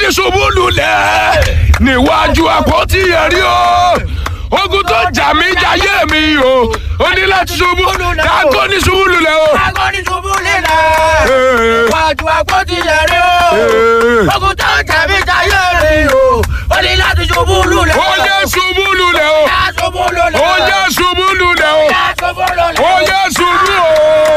ṣubú lulẹ̀ níwájú àpótí ẹ̀rí o ogun tó jà mí jayé mi o ó ní láti ṣubú káàkó ní ṣubú lulẹ̀ o. Agoni ṣubú lílẹ̀. Ee. Wájú àpótí ẹ̀rí o. Ee. Ogun tó ń tẹ̀mí jayé mi o. Ó ní láti ṣubú lulẹ̀. ó jẹ́ ṣubú lulẹ̀ o Yá ṣubú lulẹ̀. ó jẹ́ ṣubú lulẹ̀ o Yá ṣubú lulẹ̀. ó jẹ́ ṣubú o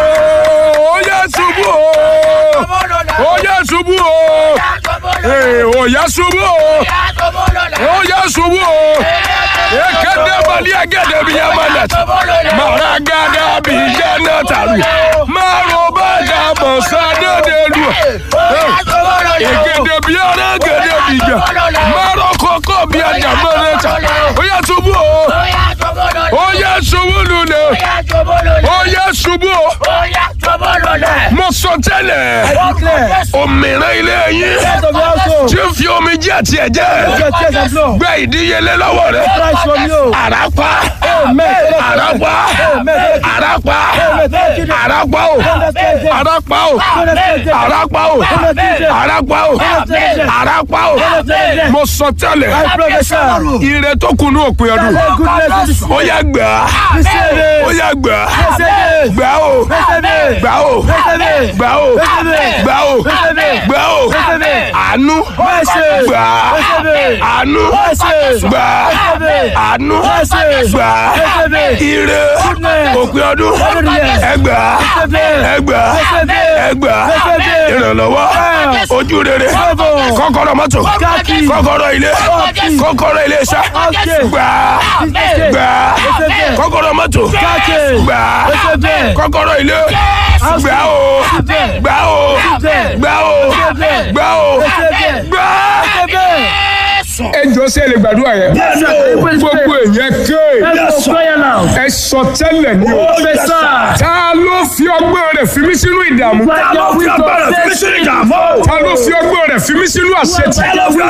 ó jẹ́ ṣubú o Ṣubú lulẹ̀. ó jẹ́ ṣubú o Yá ṣubú lulẹ̀. Ee, ó yẹ ṣubú o Yá ṣubú lulẹ̀. ó yẹ ṣubú o ekele bali egede bi yamana Ṣubú lulẹ̀. mara gada bi jẹnẹ tari maro bàjá bọ̀sá dédé lu Yá ṣubú lulẹ̀. egede bi ara gede bi jà maro koko bi ajá mọ́rẹ́ ta ó yẹ ṣubú o Ó yá ṣubú lulẹ̀. ó yẹ ṣubú lulẹ̀ Ó yá ṣubú lulẹ̀. ó yẹ ṣubú o Ó yá ṣubú lulẹ̀. mo sọ tẹ́lẹ̀ òmìnira ilé yín Out of your household. tí ń fi omi jẹ́ àti ẹ̀jẹ̀ Your tears and blood. gbẹ ìdíyelé lọ́wọ́ rẹ̀ Christ from you. àràpá Amen. àràpá àràpá àràpá o àràpá o àràpá o àràpá o àràpá o mo sọ tẹ́lẹ̀ I prophesy. ire tó kunu òpin ọdún Say goodness is ó yá gbà á Receive ó it. yá gbà á Receive it. gbà á o Receive it. gbà á o Receive it. gbà á o Receive it. gbà á o Receive it. gbà á o Receive it. àánú Mercy. gbà á Receive it. àánú Mercy. gbà á Receive it. àánú Mercy. gbà á Receive it. ire Goodness. òpin ọdún Goodness. ẹgbà Receive it. ẹgbà Receive it. ẹgbà Receive it. ìrànlọ́wọ́ ojú rere Bravo. kọ́kọ́rọ́ mọ́tò Kaki. kọ́kọ́rọ́ ilé kọ́kọ́rọ́ ilé iṣẹ́ Okay. gbà Receive gbà it. kọ́kọ́rọ́ mọ́tò Kaki. gbà Receive it. kọ́kọ́rọ́ ilé gbà o Receive it. gbà o Receive it. gbà o Receive it. gbà o Receive it. gbà. Receive it. ẹ jọ sí ẹ lè gbàdúrà yẹn gbogbo èèyàn ké Let's go prayer now. ẹ sọ tẹ́lẹ̀ ní o Professor. ta ló fi ọgbọ́n rẹ̀ fi mí sínú ìdààmú Let your wisdom take ta ló fi ọgbọ́n rẹ̀ fi mí sínú àṣetì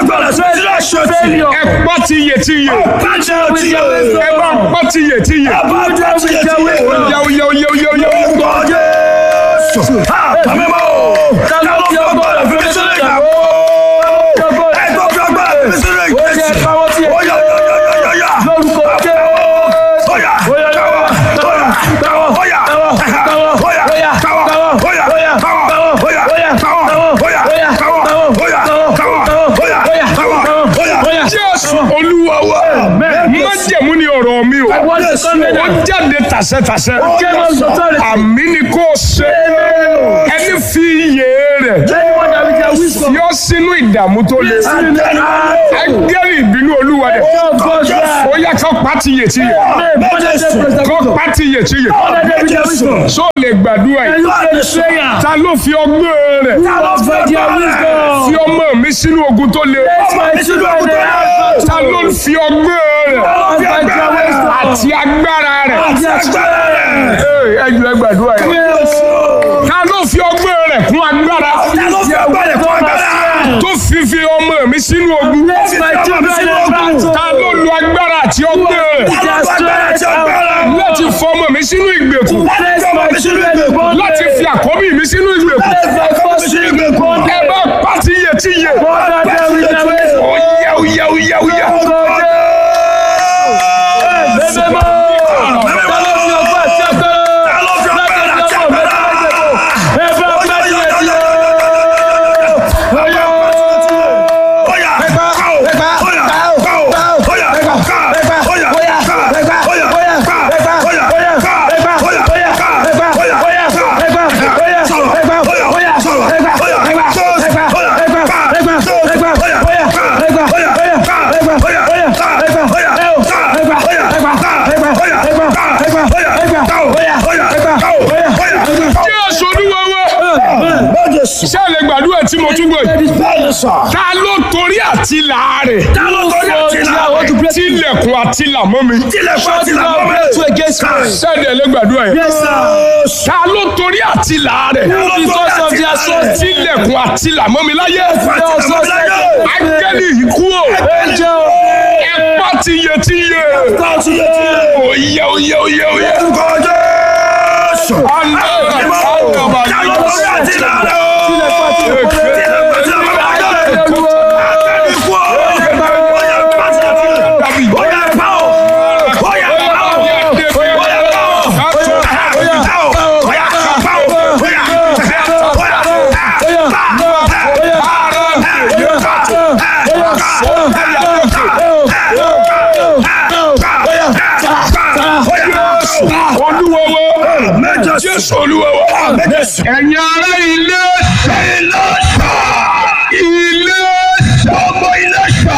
failure. ẹ pọ́ ti yè ti yè With your wisdom. ẹ bá pọ́ ti yè ti yè With your wisdom. yáwó yáwó yáwó yáwó yáwó. jésù olúwa wa májẹ̀mú ni ọ̀rọ̀ mi o ó jáde tàṣẹtàṣẹ àmì ni kò ṣe ẹni fi iyè rẹ̀ fi ọ́ sínú ìdààmú tó le ẹgbẹ́rì ìbínú olúwa rẹ̀ ó yẹ kó pàtì yè ti yè kó pàtì yè ti yè só lè gbàdúrà yìí ta ló fi ọgbọ́n rẹ̀ fi ọmọ mi sínú ogun tó le ta ló fi ọgbọ́n rẹ̀ àti agbára rẹ̀ Ee, ẹ jù ẹ gbàdúrà yìí ta ló fi ọgbọ́n rẹ̀ kún agbára tó fi fi ọmọ mi sínú ogun ta ló lo agbára àti ọgbọ́n rẹ̀ láti fọ ọmọ mi sínú ìgbèkùn láti fi àkọ́bí mi sínú ìgbèkùn ẹ bá pàtí yẹ tí yẹ ó yẹ ó yẹ ó yẹ ó yẹ. Jésù olúwa wa ṣé ẹ lè gbàdúrà tí mo tún gbọ́ yìí ta ló torí àti láàrẹ̀ tilẹ̀kùn àti làmọ́ mi ṣé ẹ lè gbàdúrà yìí ta ló torí àti láàrẹ̀ tilẹ̀kùn àti làmọ́ mi láyé ángẹ́lì ikú o ẹ pa ti yẹ ti yẹ oyè oyè oyè oyè. olúwowo jésù olúwowo ẹ̀yin ará ilé ilé ilé ọmọ ilé ṣá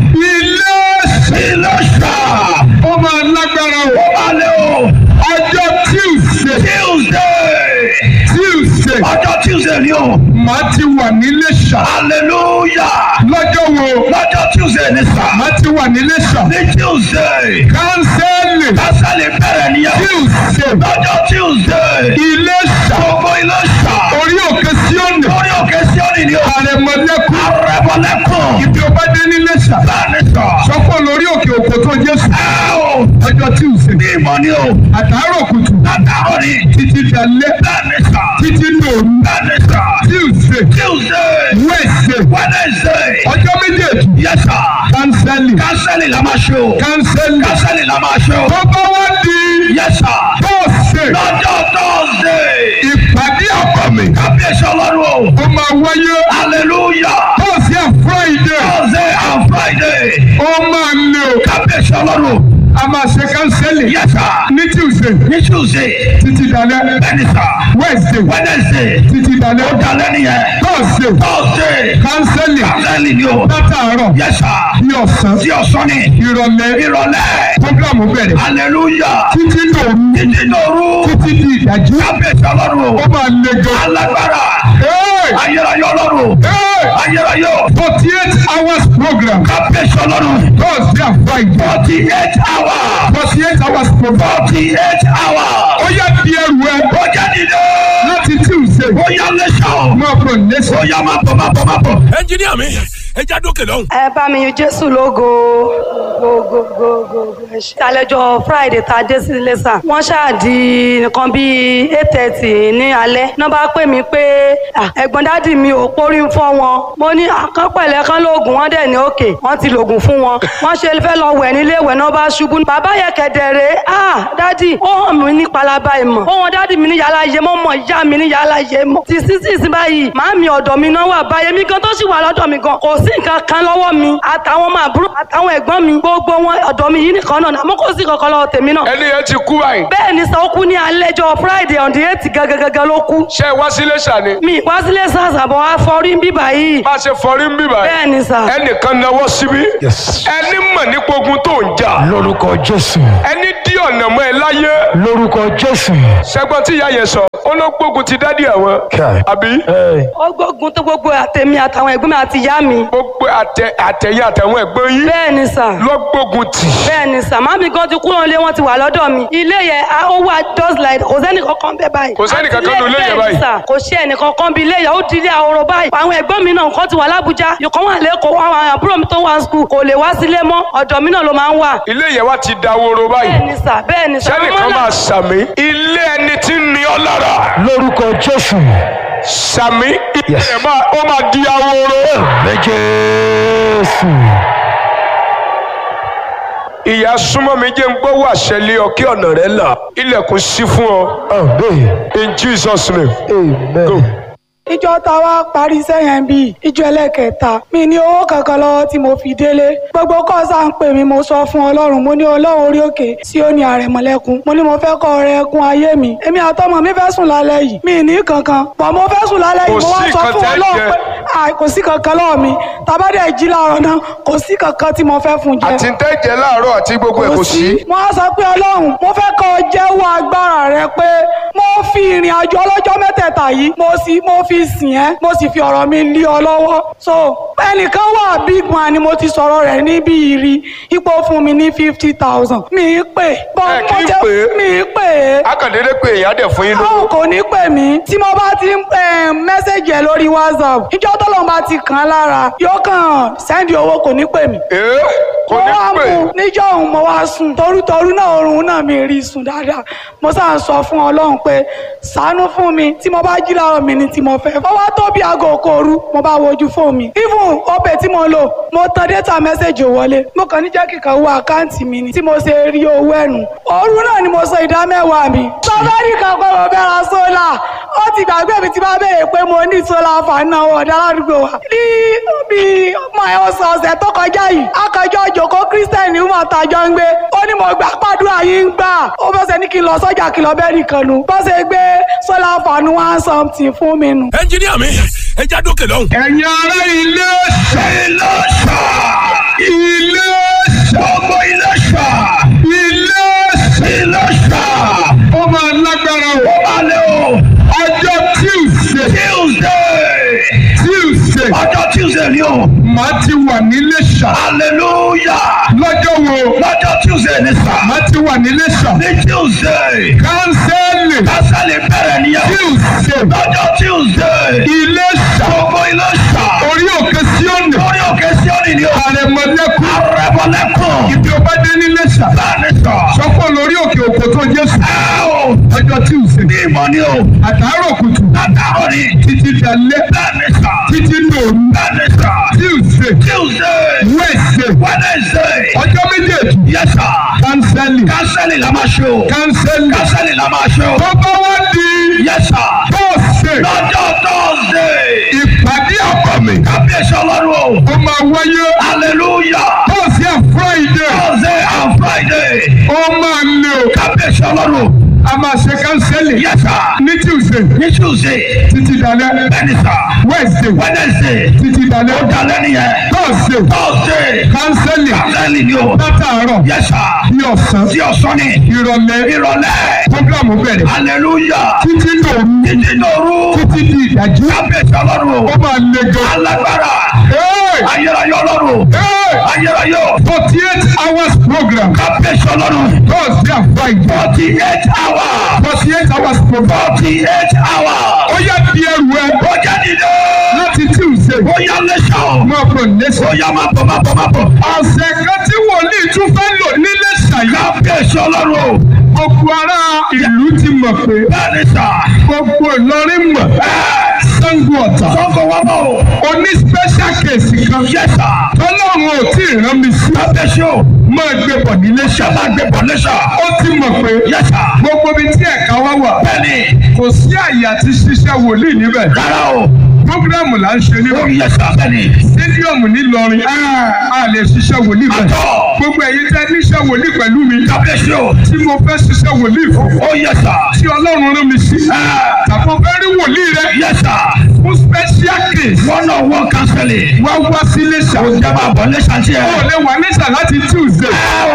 ilé ilé ṣá ó máa lágbára o ó máa lé o ọjọ́ tuesday tuesday tuesday ọjọ́ tuesday ni o màá ti wà nílé ṣá hallelujah lọ́jọ́ wo lọ́jọ́ tuesday ni sá màá ti wà nílé ṣá ní tuesday kánsẹ́lì kánsẹ́lì bẹ̀rẹ̀ nìyẹn tuesday lọ́jọ́ tuesday ilé ṣá gbogbo ilé ṣá orí òkè síọ́nì orí òkè síọ́nì ni o àrẹ̀mọ̀lẹ́kùn àrẹ̀mọ̀lẹ́kùn ibi ọba dé nílé ṣá bẹ́ẹ̀ni sọ sọ́kọ̀ lórí òkè òkò tó jésù ọjọ́ tuesday ní ìmọ̀ ni o àtàárọ̀ kùtù àtàárọ̀ ni títí dalẹ́ bẹ́ẹ̀ni sọ títí lòru bẹ́ẹ̀ni sọ tuesday tuesday wednesday wednesday ọjọ́ méjèèjì yẹsà kánsẹ́lì kánsẹ́lì la máa ṣe o kánsẹ́lì kánsẹ́lì la máa ṣe o tó bá wá di yẹsà tọ́sẹ̀ lọ́jọ́ tọ́sẹ̀ ìpàdé àbàmì kábíyèsí ọlọ́run o ó máa wáyé hallelujah tọ́sẹ̀ and friday tọ́sẹ̀ and friday ó máa lè o kábíyèsí ọlọ́run a máa ṣe kánsẹ́lì yẹsà ní tuesday ní tuesday títí dalẹ́ bẹ́ẹ̀ni sà wednesday wednesday títí dalẹ́ ó dalẹ́ nìyẹn thursday thursday kánsẹ́lì kánsẹ́lì ni o látàárọ̀ yẹsà ní ọ̀sán sí ọ̀sán ni ìrọ̀lẹ́ ìrọ̀lẹ́ programu bẹ̀rẹ̀ hallelujah títí lòru títí lòru títí di ìdájí kábíyèsí ọlọ́run o ó máa le gan alágbára ayérayé ọlọ́run ayérayé forty eight hours program kábíyèsí ọlọ́run thursday and friday forty eight hours forty eight hours program forty eight hours ó yá di ẹrù ẹ ó jẹ́ dídé láti tuesday ó yá lẹ́sà ó máa bọ̀ lẹ́sà ó yá máa bọ̀ máa bọ̀ máa bọ̀. ẹnjiníà mi ẹ já dókè lọ́hùn. ẹ bá mi yin jésù lógo gogogogo ẹ ṣe. àlejò friday tá a dé sí ilé sàn wọ́n ṣáàdì nǹkan bíi eight thirty ní alẹ́ náà bá pè mí pé "Ah, ẹ̀gbọ́n dádì mi ò pórí ń fọ́ wọn mo ní àkànpẹ̀lẹ̀ kan lóògùn wọn dẹ̀ ní òkè wọ́n ti lògùn fún wọn wọ́n ṣe fẹ́ lọ wẹ̀ nílé ìwẹ̀ náà bá ṣubú bàbá yẹ kẹ̀dẹ̀rẹ̀ ah dádì ó hàn mí ní palaba ìmọ̀ ó wọn dádì mi ní yàrá yé mọ́ mọ̀ ìyá mi ní yàrá yé mọ́ ti sísì sí báyìí màámi ọ̀dọ̀ mi náà wà báyìí mi gan tó sì wà lọ́dọ̀ mi gan kò sí nǹkan kan lọ́wọ́ mi àtàwọn ọmọ àbúrò àtàwọn ẹ̀gbọ́n mi gbogbo wọn ọ̀dọ̀ mi yìí nìkan náà àmọ́ kò sí kankan lọ́wọ́ tèmi náà. ẹni yẹn ti kú báyìí bẹ́ẹ̀ ni sọ ó kú ní alẹ́jọ́ friday on the eight gangan ló kú. ṣé ẹ wá sílé ṣàní mi wá sílé sàṣàbọ̀ afọrí ń bíbà yìí. bá a ṣe fọrí ń bíbá bẹ́ẹ̀ ni sà. ẹnìkan náwó síbí ẹni mọ̀ nípa ogun tó ń jà lórúkọ jésù ẹni dí ọ̀nà mọ́ ẹ láyé lórúkọ jésù. ṣẹgbọn tí ìyá yẹn sọ ó ló gbógun ti dádì àwọn Kai. àbí Ẹ, ó gbógun tó gbogbo àtẹ̀mí àtàwọn ẹ̀gbọ́n mi àti ìyá mi. gbogbo àtẹ àtẹyẹ àtàwọn ẹ̀gbọ́n yín bẹ́ẹ̀ ni sà. ló gbógun tì bẹ́ẹ̀ ni sà màmí gan ti kúrò nílé wọn ti wà lọ́dọ̀ mi. ilé yẹn a- ó wà just like kò sẹ́ni kankan bẹ́ẹ̀ báyìí. Kò sẹ́ni kankan nínú ilé yẹn Bẹ́ẹ̀ ni báyìí. sà, kò sí ẹnì kankan bí ilé yẹn ó di ilé ahoro báyìí. àwọn ẹ̀gbọ́n mi náà nǹkan ti wà lábújá ìkan wà lẹ́kọ̀ọ́ àwọn àbúrò mi tó wà skul kò lè wá sílé mọ́ ọ̀dọ̀ mi náà ló máa ń wà. ilé yẹn wá ti daworo báyìí bẹ́ẹ̀ ni sà bẹ́ẹ̀ ni sà. sẹ́nìkan Àwọn máa ọmọ sàmì ilé ẹni tí ń ní ọ lára lórúkọ jésù. sàmì ilé Yes. yẹn máa ó máa di ahoro. Ẹ jésù. ìyá súnmọ́ mi jẹ́ ń gbọ́ wà ṣẹlẹ̀ ọ kí ọ̀nà rẹ̀ là ilẹ̀kùn sí fún ọ Amen. in Jesus name. Amen. ìjọ tá a wá parí sẹ́yìn bíi ìjọ ẹlẹ́kẹta mi ní owó kankan lọ́wọ́ tí mo fi délé gbogbo kọ́ọ̀sà ń pè mí mo sọ fún ọlọ́run mo ní ọlọ́run orí òkè tí ó ní àrẹ̀mọ́lẹ́kùn mo ní mo fẹ́ kọ́ ọrẹ ẹkún ayé mi èmi àtọmọ mi fẹ́ sùn lálẹ́ yìí mi ní kankan bọ̀ mo fẹ́ sùn lálẹ́ yìí Kò mo wá sí sọ nǹkan fún tẹ́ ọlọ́run jẹ. pé "Ah, kò sí kankan lọ́wọ́ mi tàbádẹ́ jí láàárọ̀ náà kò sí kankan tí mo fẹ́ fún jẹ àti tẹ́jẹ̀ láàárọ̀ àti gbogbo ẹ̀ kò sí. mo á sọ pé ọlọ́run mo fẹ́ kọ́ ọ jẹ́wọ́ agbára rẹ pé mo fi ìrìn àjò ọlọ́jọ́ mẹ́tẹ̀ẹ̀ta yìí mo sì mo fi sìn ẹ́ mo sì fi ọ̀rọ̀ mi lé ọ lọ́wọ́ so ẹnìkan wà big man ni mo ti sọ̀rọ̀ rẹ̀ níbi ìrì ipò fún mi ní fifty thousand mi ì pè bọ́ Ẹ kì mo í jẹ́ pè é. mi ì pè é akàndéédé pé èèyàn dẹ̀ fún yín lówó. àwọn kò ní pè mí tí mo bá ti ń eh, mẹ́sẹ̀gì ẹ̀ lórí whatsapp ìjọ tọ́lọ́ bá ti kàn án lára yóò kàn sẹ́ndì owó kò ní pè mí ee kò mo ní wá pè mú níjọ́ òun mo wá sùn torútorú náà oorun náà mi rí sùn dáadáa mo sáà ń sọ fún ọlọ́run pé ṣàánú fún mi tí mo bá jí láàárọ̀ mi ni tí mo fẹ́. ó wá tó bí aago òkòòru mo bá wojú fóònù mi. even ọbẹ̀ tí mo lò mo tan data message wọlé mo kàn ní jẹ́ kíkan wo àkáǹtì mi ni tí mo ṣe rí owó ẹ̀nu. òru náà ni mo sọ ìdá mẹ́wàá mi. sọfẹ́rì kan pé mo fẹ́ ra sólà ó ti gbàgbé mi ti bá béèrè pé mo ní sólà fàánà ọ̀dà ládùúgbò wa. ní bí ọmọ ẹ̀ ọ̀sẹ̀ ọ̀sẹ̀ tó kọjá yìí akọjọ́ òjòkó kírísítẹ́nì wọn àtàjọ ń gbé ó ní mo gbà pàdúrà yín ń gbà ó bọ́ sẹ́ ní kí n lọ sọ́jà kí n lọ bẹ́ẹ̀ nìkan nu bọ́ sẹ́ gbé sólà fàánù one something fún mi nu. ẹnjiníà mi ẹ já dókè lọ́hùn. ẹ̀yin ará ilé ṣá ilé ṣá ilé ṣá ọmọ ilé ṣá ilé ṣá ilé ṣá ó máa lágbára o alẹ́ o ọjọ́ tuesday tuesday tuesday ọjọ́ tuesday ni o màá ti wà nílé ṣá hallelujah lọ́jọ́ wo lọ́jọ́ tuesday ni sá màá ti wà nílé ṣá ní tuesday kánsẹ́lì kásálì bẹ̀rẹ̀ nìyẹn tuesday lọ́jọ́ tuesday ilé ṣá gbogbo ilé ṣá orí òkè síọ́nì lórí òkè síọ́nì ni o àrẹ̀mọ̀lẹ́kùn arẹ́bọ̀lẹ́kùn ibi ọba dé nílé ṣá láàrin sọ sọ́kọ̀ lórí òkè òkò tó jésù ẹ o ọjọ́ tuesday ní ìmọ̀ ni o àtàárọ̀ kùtù látàrọ̀ ni títí dalẹ́ láàrin sọ títí dòru láàrin sọ tuesday tuesday wednesday wednesday ọjọ́ méjèèjì yes sir kánsẹ́lì kásálì la máa ṣe o kánsẹ́lì kásálì la máa ṣe o tó bá wá di yes sir thursday lọ́jọ́ thursday ìpàdé àbàmì kábíyèsí ọlọ́run o ó máa wáyé hallelujah thursday and friday thursday and friday ó máa lé o kábíyèsí ọlọ́run a máa ṣe kánsẹ́lì yes sir ní tuesday ní tuesday títí dalẹ́ bẹ́ẹ̀ni sir wednesday wednesday títí dalẹ́ ó dalẹ́ nìyẹn thursday thursday kánsẹ́lì kásálì ni o látàárọ̀ yes sir ní ọ̀sán tí ọ̀sán ni ìrọ̀lẹ́ ìrọ̀lẹ́ programu bẹ̀rẹ̀ hallelujah títí dòru títí lóru títí di ìdájí kábíyèsí ọlọ́run o ó máa le gan. alágbára Hey! ayérayé ọlọ́run Hey! ayérayé o forty eight hours program kábíyèsí ọlọ́run thursday and friday forty eight hours forty eight hours program forty eight hours ó yá di ẹrù ẹ ó jẹ́ dídé láti tuesday ó yá lẹ́sà o máa bọ̀ ó lẹ́sẹ̀. yá máa bọ̀ máa bọ̀ máa bọ̀ ọ̀sẹ̀ kan tí wòlíì tún fẹ́ lò nílé ṣàyà kábíyèsí ọlọ́run o gbogbo ará ìlú ti mọ̀ pé bẹ́ẹ̀ni sà gbogbo ìlọrin mọ̀ sango ọ̀tà sọ́kọ̀ wá bọ̀ o oní special case kan yẹ sà tọ́lọ́run ò tí ì rán mi sí kábíyèsí o máa gbé bọ̀ nílé ṣe ṣàyà. máa gbé bọ̀ lẹ́sà ó ti mọ̀ pé yẹ sà gbogbo ibi tí ẹ̀ka wá wà bẹ́ẹ̀ni kò sí àyè àti ṣiṣẹ́ wòlíì níbẹ̀. rárá o programu là ń ṣe ó níbẹ̀. yẹ sà bẹ́ẹ̀ni stadium nílọrin a lè ṣiṣẹ́ wòlíì bẹ̀. àtọ̀ gbogbo ẹ̀yin tẹ́ níṣẹ́ wòlíì pẹ̀lú mi kábíyèsí o tí mo fẹ́ ṣiṣẹ́ wòlíì fún. ó yẹ sà tí ọlọ́run rán mi sí. tàbí fẹ́ rí wòlíì rẹ yẹ sà fún special case. one on one counseling wá wá sí iléṣà. ó jẹ́ máa bọ̀ lẹ́sà tí ẹ. ó lè wà níṣà láti tuesday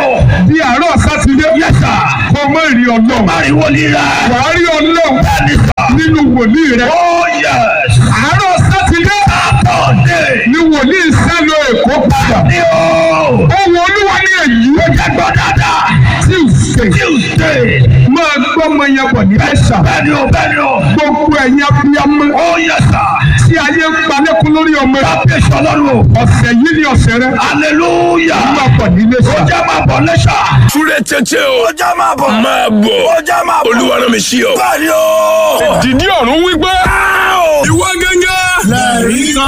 di àárọ̀ sátidé. yẹ sà kó o má rí ọlọ́run. ariwo líra wàá rí ọlọ́run bẹ́ẹ̀ni sà nínú wòlíì rẹ. ó yẹ àárọ̀ sátidé sátọ̀dé ni wòlíì sálọ èkó padà. ní o ohun olúwa ní èyí ó jẹ́ gbọ́ dáadáa tuesday tuesday máa gbọ́ ọmọ yẹn bọ̀ ní ẹ̀ṣà. bẹ́ẹ̀ni o bẹ́ẹ̀ni o gbogbo ẹ̀yin abiyamọ ó yẹ sà tí ayé ń palẹ́kùn lórí ọmọ rẹ. kábíyèsí ọlọ́run o ọ̀sẹ̀ yìí ni ọ̀sẹ̀ rẹ. hallelujah máa bọ̀ nílé ó ṣá. jẹ́ máa bọ̀ lẹ́sà Súré tètè o. ó jẹ́ máa bọ̀ Máa bọ̀. ó jẹ́ máa bọ̀ Olúwa rán mi sí ọ. bẹ́ẹ̀ni o. dìdí ọ̀run wípé. Ìwọ gẹ́gẹ́.